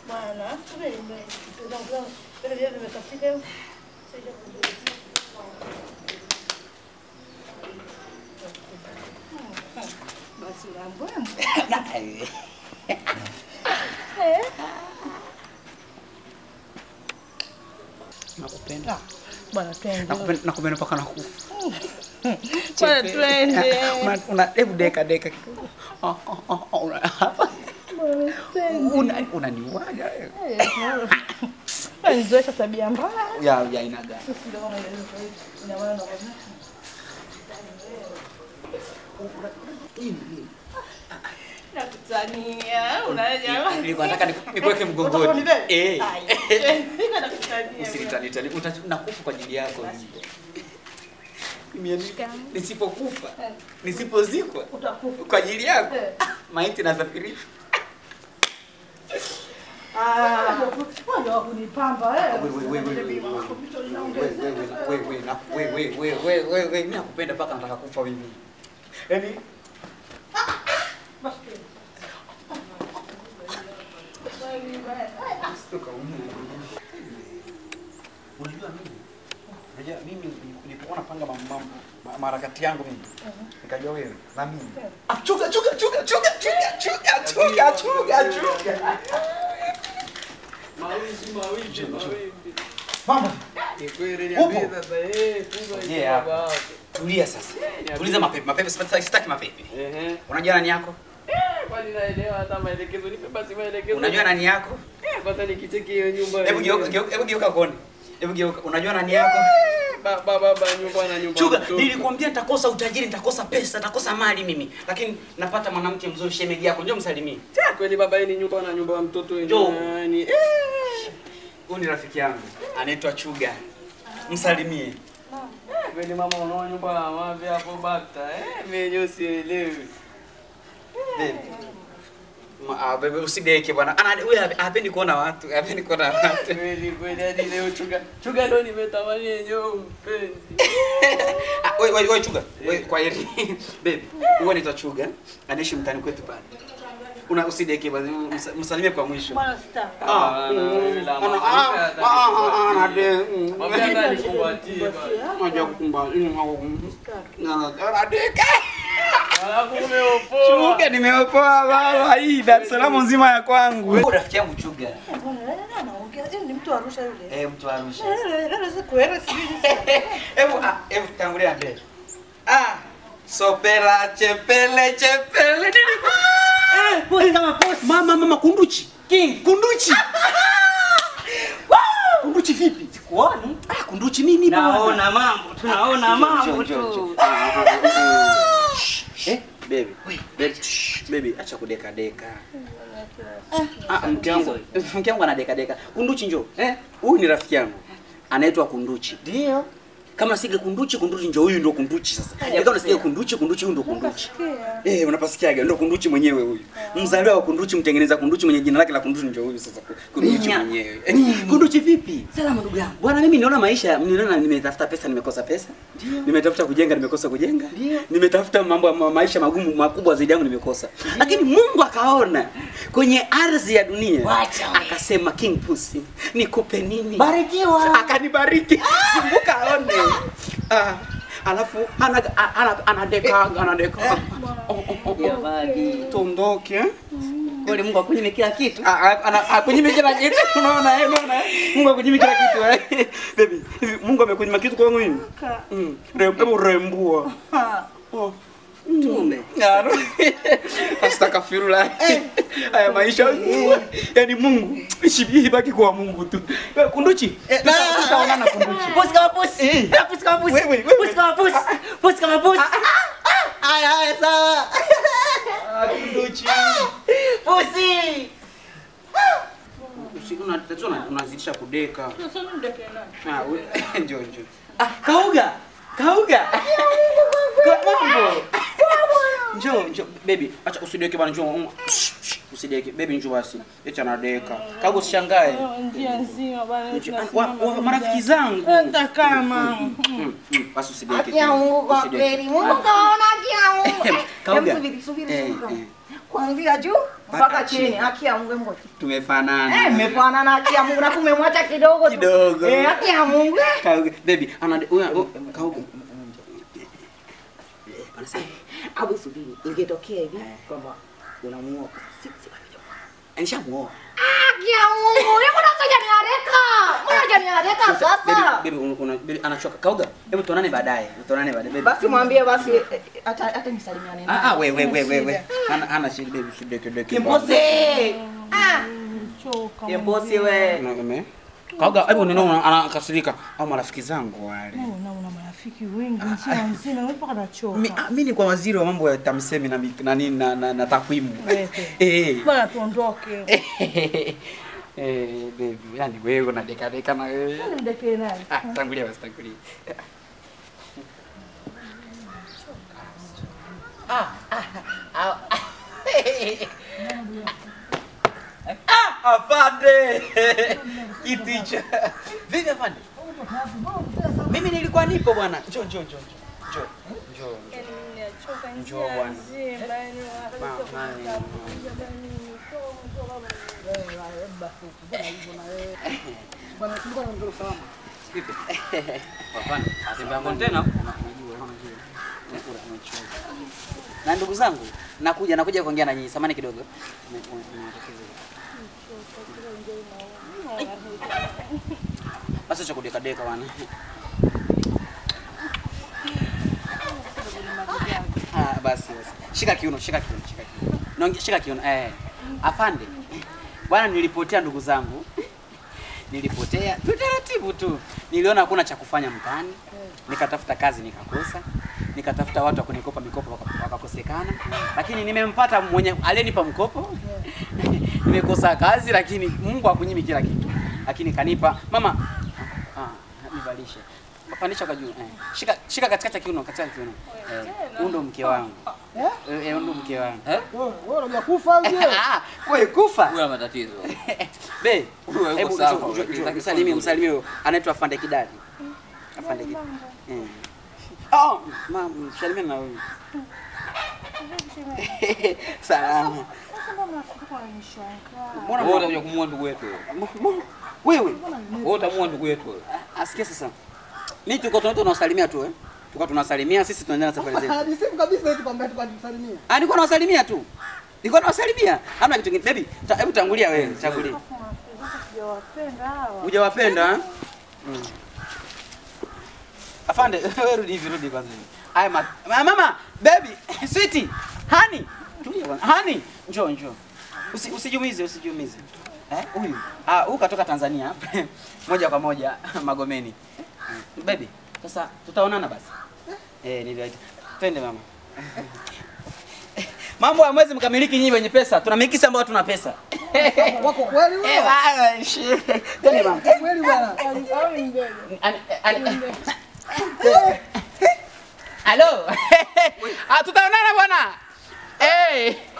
Bwana, vile vile vile vile vimekatika hiyo. Sasa basi lambo. Eh, Nakupenda. bwana twende. Nakupenda nakupenda mpaka nakufa. Bwana twende. Una- Una hebu deka deka kidogo. Oh, oh, oh, oh, una hapa. Bwana twende. Una unaniuaga wewe. Eh, Nizoesha tabia mbaya. Ya ya ina gani? Sisi ndio kama ile ina maana ndo Nakutania, unaja. Nilikuwa nataka niku- nikuweke Utakuwa mgongoni. ni wewe? Eh. Ai, niko nakutania. Usinitani tani. Uta- Nakufa kwa ajili yako. Mimi yani, nisipokufa, nisipozikwa Utakufa. kwa ajili yako. Eh. Maiti nasafirishwa. Ah, ndio kunipamba eh. Wewe, wewe, wewe, wewe, wewe. Wewe, wewe, na- wewe, wewe, wewe, wewe, wewe, wewe, mimi nakupenda mpaka nataka kufa mimi. Yaani Stuka Unajua mimi? Unajua mimi nilipokuwa napanga mambo mambo ma- maharakati yangu mimi. Nikajua wewe na mimi. Ah, chuga chuga chuga chuga chuga chuga chuga chuga chuga. Mawimbi, mawimbi, mawimbi. Mama, Ni kweli Upo? niambie sasa, eh, funga hizo Yeah. baba yako. tulia sasa. niambie. Tuliza mapepe, mapepe sitaki sitaki mapepe. Ehe. Unajua nani yako? Eh, kwani naelewa hata maelekezo, nipe basi maelekezo. Unajua nani yako? Eh, kwanza nikicheki hiyo nyumba. Hebu yenyewe. geuka geuka- hebu geuka kone. Hebu geuka. Unajua nani yako? Baba, baba, nyumba na nyumba. Chuga, mtoto. nilikwambia nitakosa utajiri, nitakosa pesa, nitakosa mali mimi. Lakini napata mwanamke mzuri shemeji yako. Njoo msalimie. Cha, kweli baba, hii ni nyumba na nyumba ya mtoto Njoo. yani. Eh. Huyu ni rafiki yangu. Anaitwa Chuga. Msalimie. Kweli mama, unaona nyumba ya mavi hapo bata. Eh, mimi yenyewe sielewi. Baby. Ma, ah, bebe usideke bwana. Ana wewe hape- hapendi kuona watu, hapendi kuona watu. Kweli kweli hadi leo chuga. Chuga ndo nimetamani yenyewe mpenzi. Ah, wewe wewe wewe Chuga. Wewe kwa heri. Baby, wewe anaitwa Chuga. Anaishi mtaani kwetu pale. Una usideke bwana. msa- Msalimie kwa mwisho. Bwana star. Ah, Hapana, mm, wewe la ana- mama, ah, hata ah, ah, nikumbatie. ah, anade, mm. Mwambie hata nikumbatie bwana. Unajua kukumba- mm, au- mm. Na- anadeka. Alafu umeopoa. Chuga nimeopoa baba. Hii Dar es Salaam nzima ya kwangu. Wewe rafiki yangu Chuga. Bwana, nani anaongea? Yeye ni mtu wa Arusha yule. Eh, mtu wa Arusha. Eh, nani sasa kuera sijui. Hebu ah, hebu tangulia mbele. Ah, sopela chepele chepele nini? Eh, posi kama posi. Mama mama kunduchi. King kunduchi. kunduchi vipi? Sikuoni. Ah, kunduchi nini bwana? Naona mambo, tunaona mambo Njoo, njoo, tu. Eh, baby. Baby, shh, baby, acha kudeka deka. Ah, mke wangu, mke wangu anadeka deka. Kunduchi njoo. Eh, huyu ni rafiki yangu. Anaitwa Kunduchi. Ndio. Kama sige kunduchi kunduchi njoo huyu ndio kunduchi sasa. Kama unasikia kunduchi kunduchi huyu ndio kunduchi. Sikia. Eh, unapasikiaga ndio kunduchi mwenyewe huyu. Mzaliwa wa kunduchi mtengeneza kunduchi mwenye jina lake la kunduchi ndio huyu sasa. Kunduchi Nya. mwenyewe. Eh, kunduchi vipi? Salama ndugu yangu. Bwana mimi niona maisha, niliona nimetafuta pesa nimekosa pesa. Nimetafuta kujenga nimekosa kujenga. Ndio. Nimetafuta mambo ya ma- maisha magumu makubwa zaidi yangu nimekosa. Lakini Mungu akaona kwenye ardhi ya dunia Wacha we. akasema King Pussy, nikupe nini? Barikiwa. akanibariki zunguka aone ah, alafu ana- a- ana- anadeka anadeka Oh, oh, oh, Ya oh. bagi. tuondoke eh? Kweli Mungu akunyime kila kitu. Ah, ah, ana- akunyime kila kitu unaona eh, unaona eh? Mungu akunyime kila kitu eh. baby hivi Mungu amekunyima kitu kwangu mimi mm. Rem- hebu rembua Ha. oh. Tume. Ngaro. Astaghfirullah. Haya maisha yani Mungu ishi baki kwa Mungu tu. Wewe kunduchi. tuta- Tutaonana kunduchi. Posi kama posi. Eh. Ah, Posi kama posi. Wewe, wewe. Posi kama posi. Posi kama posi. Haya haya sawa. Ah, kunduchi. Posi. Usiku na tatizo na unazidisha kudeka. Sasa ndeke nani? Ah, we- njoo njoo. Ah, kauga. Kauga. Kwa mambo. Njoo njoo baby, acha usideke bana njoo. Um, shh, shh, Usideke baby njoo basi. Eti anadeka. Kauga usishangae. Njia nzima bana. Njoo. Wa- wa- Marafiki zangu. Hata kama. Mm, mm, Basi usideke. Haki ya Mungu kwa Usideke. kweli. Mungu kaona haki ya Mungu. Kauga. Hebu subiri, subiri, Eh, subiri. eh. Kuanzia juu mpaka chini. Haki ya Mungu ngoja. Tumefanana. Eh, mmefanana haki ya Mungu na kumemwacha kidogo tu. Kidogo. Eh, haki ya Mungu. eh. Kauga. Baby, ana huyo kauga. Anasema Abu subiri, ingetokea hivi kwamba unamuoa. Si si anishamuoa. haki ya Mungu. Yeye kuna soja ni hareka. Mbona ni hareka sasa? Baby, baby, una- una- baby anachoka. Kauga. Hebu tuonane baadaye. Tuonane baadaye. Baby. Basi mwambie basi eh, hata hata nisalimiane naye. Ah, ah, we we we we we. Ana ana shida baby, sideke deke. Kimposi. Ah, Choka. kimposi we. Una- ume- Kauga, hebu neno anakasirika au marafiki zangu wale. Una una marafiki wengi nchi nzima, wewe mpaka nachoka. Mi- ah, mi ni kwa waziri wa mambo ya TAMISEMI na mi- na nini na, na, na takwimu. Wewe. Eh. Bwana tuondoke. Eh, baby, yani wewe unadeka deka na wewe. Nani mdekee naye? Ah, tangulia basi tangulia. Ah, afande. Kitu hicho. Vipi afande? Mimi nilikuwa nipo bwana. Njoo njoo njoo. Njoo. Njoo. Nimechoka Njoo bwana. nzima, yani Vipi? Hapana, atembea kontena. Na ndugu zangu, nakuja nakuja kuongea na nyinyi. Samani kidogo. Basi cha kudeka deka bwana. Ah, basi basi. Shika kiuno, shika kiuno, shika kiuno. Naongea shika kiuno. Eh. Afande. Bwana nilipotea ndugu zangu. Nilipotea tu taratibu tu. Niliona hakuna cha kufanya mtaani. Nikatafuta kazi nikakosa. Nikatafuta watu wa kunikopa mikopo waka- wakakosekana. Lakini nimempata mwenye aliyenipa mkopo. Nimekosa kazi lakini Mungu hakunyimi kila kitu. Lakini kanipa mama ah, nivalishe. Pandisha kwa juu. Eh. Shika shika katikati ya kiuno, katikati ya kiuno. Eh. Huyu ndo mke wangu. Eh, eh, huyu ndo mke wangu. Eh? Wewe unajua kufa uje? Ah, wewe kufa. Huyu ana matatizo. Be, Huyu yuko hebu sawa, njoo, njoo, lakini njoo, hataki msalimie, kuwa msalimie huyo. Anaitwa Afande Kidali. Afande Kidali. Eh. Oh, mama, msalimie na huyu. Salama. Mbona Wewe utakuja kumuua ndugu yetu. mbona- wewe Wewe utamuua ndugu yetu. asikia sasa. Ni tuko tunato tunawasalimia tu eh. Tuko tunawasalimia sisi tunaendelea na safari zetu. Hadi siku kabisa eti kwamba tukajisalimia. Ah, nilikuwa nawasalimia tu. Nilikuwa nawasalimia. Hamna kitu kingine. Baby, ta- hebu tangulia wewe, tangulia. Sijawapenda hawa. Hujawapenda? eh? Mm. Afande, wewe rudi hivi, rudi kwanza. hivi. Aya ma, ma- mama, baby, sweetie, honey. Tulia bwana. Honey, njoo njoo. Usi, usijumize, usijumize. Eh, huyu. Ah, huyu katoka Tanzania. moja kwa moja Magomeni. Mm. Baby, sasa tutaonana basi. Eh, niliwaita. Twende mama. Mambo ya mwezi mkamiliki nyinyi wenye pesa. Tunamiliki sisi ambao tuna pesa. Wako kweli Eh, wewe? bana, shi. Twende mama. Kweli bwana. Ani- ani- Halo. Ah, tutaonana bwana. Eh.